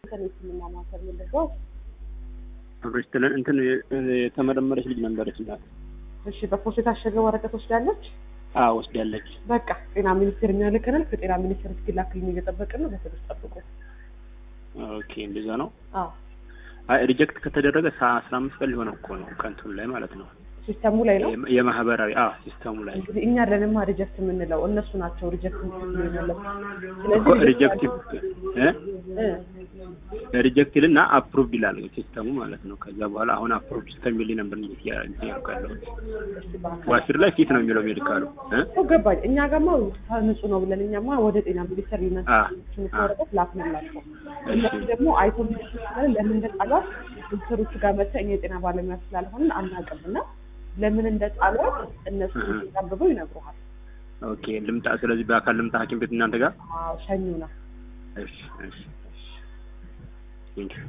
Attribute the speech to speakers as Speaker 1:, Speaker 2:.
Speaker 1: ዋሽንግተን የህክምና ማዕከል ምንድነው?
Speaker 2: አብረሽ ትለን እንትን የተመረመረች ልጅ ነበረች ናት።
Speaker 1: እሺ በፖስታ የታሸገ ወረቀት ወስዳለች።
Speaker 2: አዎ ወስዳለች።
Speaker 1: በቃ ጤና ሚኒስቴር የሚያልከናል። ከጤና ሚኒስቴር እስኪላክልን እየጠበቅን ነው። በትዕግስት ጠብቁ።
Speaker 2: ኦኬ እንደዛ ነው።
Speaker 1: አዎ
Speaker 2: አይ ሪጀክት ከተደረገ አስራ አምስት ቀን ሊሆነው እኮ ነው ከእንትኑ ላይ ማለት ነው
Speaker 1: ሲስተሙ ላይ ነው
Speaker 2: የማ- የማህበራዊ አዎ ሲስተሙ ላይ
Speaker 1: እንግዲህ እኛ አይደለንማ ሪጀክት የምንለው እነሱ ናቸው ሪጀክት የሚመለሱ።
Speaker 2: እኮ ሪጀክት ሪጀክት ይልና አፕሩቭድ ይላል ሲስተሙ ማለት ነው። ከዛ በኋላ አሁን አፕሩቭድ እስከሚል ነበር እንዴት ያ እንትን ያልኩ ያለሁት ዋሽር ላይ ፊት ነው የሚለው ሜዲካሉ እ
Speaker 1: እኮ ገባኝ። እኛ ጋማ ንጹህ ነው ብለን እኛማ ወደ ጤና ሚኒስቴር ሊነሱ
Speaker 2: አ
Speaker 1: ወረቀት ላክንላቸው።
Speaker 2: እሺ
Speaker 1: እነሱ ደግሞ አይቶ ሚኒስትር ስላለ ለምን እንደጣሏት ዶክተሮቹ ጋር መጥተህ እኛ የጤና ባለሙያ ስላልሆንን አናውቅም እና ለምን እንደጣሏት እነሱ
Speaker 2: እህ።
Speaker 1: አንብበው ይነግሩሃል።
Speaker 2: ኦኬ ልምጣ። ስለዚህ በአካል ልምጣ ሐኪም ቤት እናንተ ጋር
Speaker 1: አዎ ሸኙ ነው
Speaker 2: እሺ እሺ ቴንክ ዩ